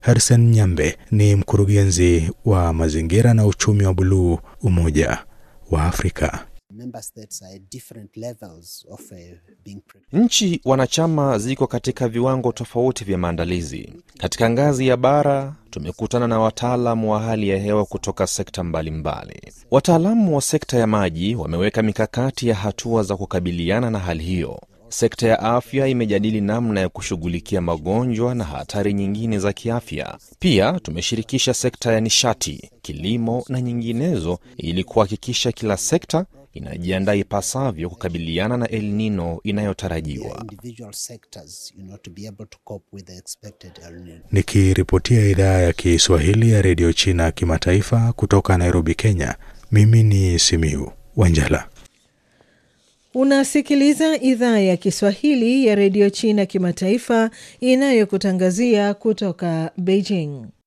Harrison Nyambe ni mkurugenzi wa mazingira na uchumi wa buluu Umoja wa Afrika. Nchi wanachama ziko katika viwango tofauti vya maandalizi. Katika ngazi ya bara, tumekutana na wataalamu wa hali ya hewa kutoka sekta mbalimbali. Wataalamu wa sekta ya maji wameweka mikakati ya hatua za kukabiliana na hali hiyo. Sekta ya afya imejadili namna ya kushughulikia magonjwa na hatari nyingine za kiafya. Pia tumeshirikisha sekta ya nishati, kilimo na nyinginezo ili kuhakikisha kila sekta inajiandaa ipasavyo kukabiliana na El Nino inayotarajiwa. Nikiripotia idhaa ya Kiswahili ya redio China kimataifa kutoka Nairobi, Kenya, mimi ni Simiu Wanjala. Unasikiliza idhaa ya Kiswahili ya redio China kimataifa inayokutangazia kutoka Beijing.